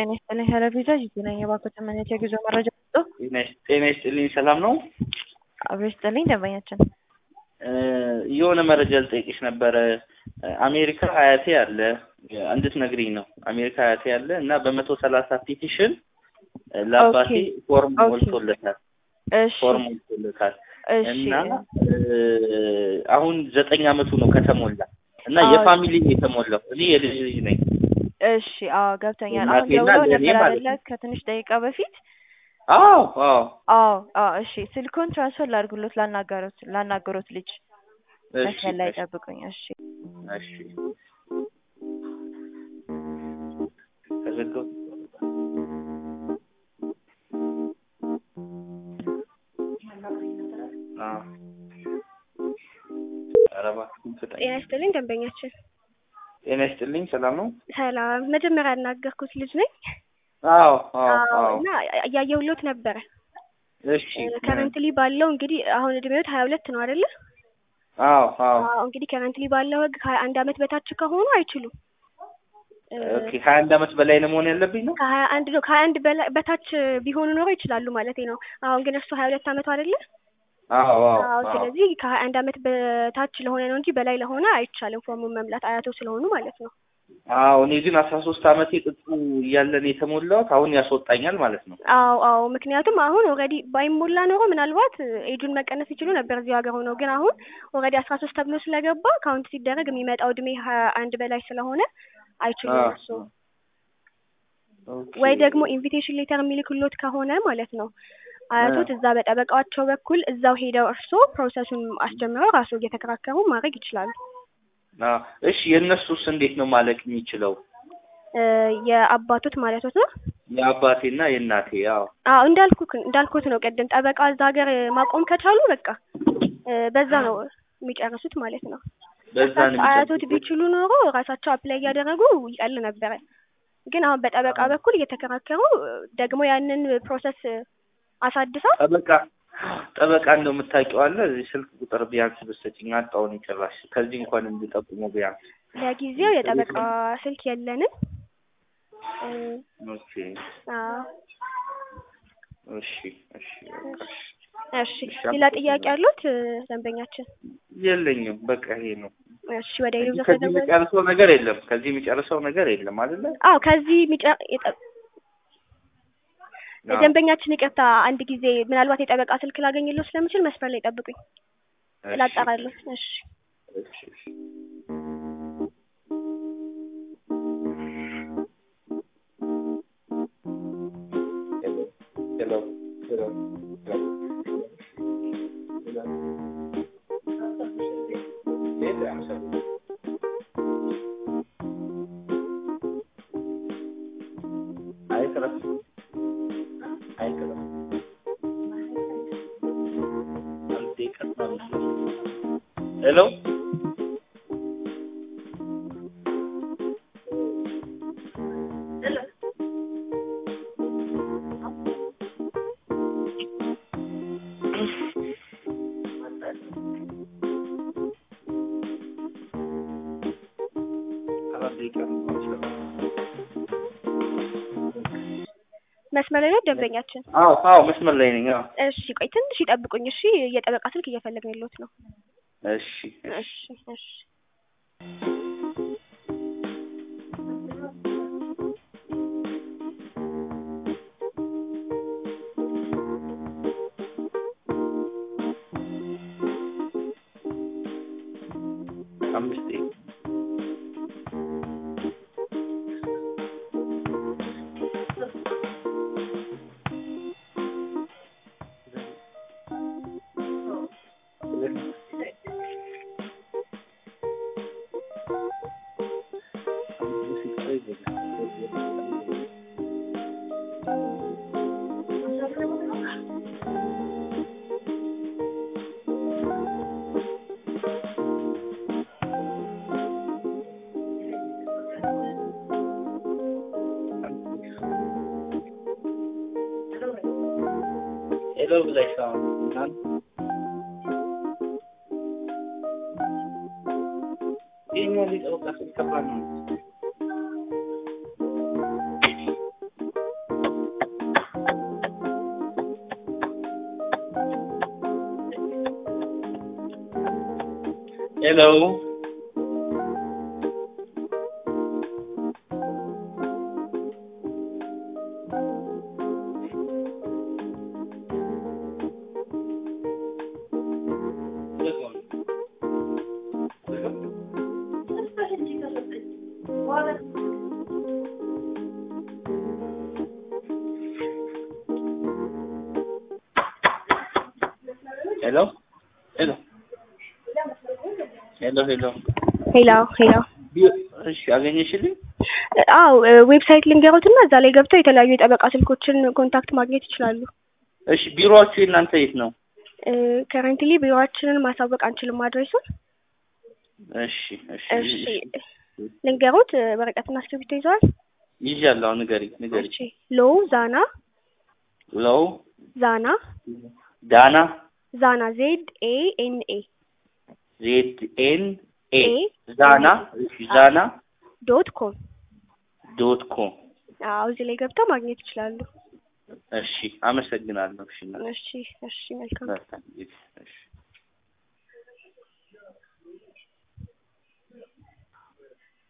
ጤና ይስጥልኝ ሄለቪዛ ጂጂ ነኝ። የባንኮች መኔት የጉዞ መረጃ ሰጡ። ጤና ይስጥልኝ። ሰላም ነው? አብሮ ይስጥልኝ ደንበኛችን። የሆነ መረጃ ልጠይቅሽ ነበረ። አሜሪካ ሀያቴ አለ እንድትነግሪኝ ነው። አሜሪካ ሀያቴ አለ እና በመቶ ሰላሳ ፒቲሽን ለአባቴ ፎርም ኦኬ። ሞልቶለታል እሺ ፎርም ሞልቶለታል እሺ እና አሁን ዘጠኝ አመቱ ነው ከተሞላ እና አዎ። የፋሚሊ ነው የተሞላው። እኔ የልጅ ልጅ ነኝ። እሺ አዎ ገብቶኛል። አሁን እናቴና ደውለው ለእኔ ነበር ማለት አይደለ? ነው። ከትንሽ ደቂቃ በፊት አዎ አዎ አዎ አዎ። እሺ ስልኩን ትራንስፈር ላድርግሎት ላናገሩት ላናገሩት ልጅ እሺ መስመር ላይ እሺ ጠብቁኝ። እሺ እሺ ከዘጋው አዎ ኧረ እባክህን ፍጠኝ። ጤና ይስጥልኝ ደንበኛችን። ጤና ይስጥልኝ። ሰላም ነው? ሰላም። መጀመሪያ ያናገርኩት ልጅ ነኝ። አዎ አዎ አዎ አዎ እና እያየሁሎት ነበረ። እሺ ከረንትሊ ባለው እንግዲህ አሁን እድሜዎት ሀያ ሁለት ነው አይደለ? አዎ አዎ አዎ እንግዲህ ከረንትሊ ባለው ህግ ከሀያ አንድ አመት በታች ከሆኑ አይችሉም። ኦኬ ሀያ አንድ አመት በላይ ነው መሆን ያለብኝ ነው? ከሀያ አንድ ነው ከሀያ አንድ በላይ በታች ቢሆኑ ኖሮ ይችላሉ ማለት ነው። አሁን ግን እርሱ ሀያ ሁለት አመቱ አይደለ? አዎ አዎ አዎ አዎ ስለዚህ ከሀያ አንድ አመት በታች ለሆነ ነው እንጂ በላይ ለሆነ አይቻልም ፎርሙን መምላት አያቶ ስለሆኑ ማለት ነው። አዎ እኔ ግን አስራ ሶስት አመት የጥጡ እያለን የተሞላሁት አሁን ያስወጣኛል ማለት ነው። አዎ አዎ ምክንያቱም አሁን ኦልሬዲ ባይሞላ ኖሮ ምናልባት ኤጁን መቀነስ ይችሉ ነበር እዚሁ ሀገር ሆነው ግን አሁን ኦልሬዲ አስራ ሶስት ተብሎ ስለገባ ካውንት ሲደረግ የሚመጣው እድሜ ሀያ አንድ በላይ ስለሆነ አይችሉም አዎ እርሱ ኦኬ ወይ ደግሞ ኢንቪቴሽን ሌተር የሚልክሎት ከሆነ ማለት ነው አያቶት እዛ በጠበቃቸው በኩል እዛው ሄደው እርሶ ፕሮሰሱን አስጀምረው ራሱ እየተከራከሩ ማድረግ ይችላሉ። አዎ እሺ የእነሱስ እንዴት ነው ማለቅ የሚችለው? እ የአባቶት ማለት ነው። የአባቴና የእናቴ አዎ አዎ እንዳልኩክ እንዳልኩት ነው ቅድም ጠበቃ እዛ ሀገር ማቆም ከቻሉ በቃ እ በዛ ነው የሚጨርሱት ማለት ነው። በዛ ነው እሳቸው አያቶት የሚጨርሱት? ቢችሉ ኖሮ ራሳቸው አፕላይ እያደረጉ ይቀል ነበረ። ግን አሁን በጠበቃ በኩል እየተከራከሩ ደግሞ ያንን ፕሮሰስ አሳድሰው ጠበቃ ጠበቃ እንደው የምታውቂው አለ? እዚህ ስልክ ቁጥር ቢያንስ ብትሰጪኝ አጣውን ጭራሽ ከዚህ እንኳን እንዲጠቁሙ ቢያንስ ለጊዜው የጠበቃ ስልክ የለንም። እ ኦኬ አዎ እሺ እሺ በቃ እሺ። እሺ እሺ ሌላ ጥያቄ አሉት እ ደንበኛችን? የለኝም በቃ ይሄ ነው። እሺ ወደ እንጂ ሌሎች ከዚህ የሚጨርሰው ነገር የለም። ከዚህ የሚጨርሰው ነገር የለም አይደለ? አዎ ከዚህ የሚጨ የጠ- አዎ። ደንበኛችን ይቅርታ አንድ ጊዜ ምናልባት የጠበቃ ስልክ ላገኝለው ስለምችል መስመር ላይ ጠብቁኝ እሺ፣ ላጣራለሁ። እሺ እሺ፣ እሺ። ሄሎ፣ ሄሎ፣ ሄሎ፣ ሄሎ፣ ሄሎ። የት ያምሰል? አይቅረብ፣ አይቅረብ። አንዴ ቀጥታ ነው። ሄሎ አራት ደቂቃ ነው የምችለው። መስመር ላይ ነው ደንበኛችን። አዎ አዎ መስመር ላይ ነኝ። አዎ እሺ ቆይ ትንሽ ይጠብቁኝ። እሺ የጠበቃ ስልክ እየፈለግን ያለሁት ነው። እሺ እሺ እሺ እሺ አምስት ደቂቃ ሄሎ ብለሽ አሁን እናንተ ይሄኛው ሊጠበቃ ሲል ከባድ ነው። ሄሎ ሄሎ ሄሎ ሄሎ ሄሎ ሄሎ ሄሎ እሺ አገኘሽልኝ? አው ዌብሳይት ልንገሩትና እዛ ላይ ገብተው የተለያዩ የጠበቃ ስልኮችን ኮንታክት ማግኘት ይችላሉ። እሺ ቢሮአችሁ የእናንተ የት ነው? ከረንትሊ ቢሮአችንን ማሳወቅ አንችልም አድሬሱን። እሺ እሺ እሺ ልንገሩት፣ ወረቀትና እስክሪብቶ ይዘዋል? ይዣለሁ። ንገሪኝ ንገሪኝ። እሺ ሎው ዛና ሎው ዛና ዳና ዛና ዜድ ኤ ኤን ኤ ዜድ ኤን ኤ ኤ ዛና እሺ ዛና ዶት ኮም ዶት ኮም አዎ እዚህ ላይ ገብተው ማግኘት ይችላሉ። እሺ አመሰግናለሁ። እሺ እሺ እሺ መልካም መልካም ጊዜ። እሺ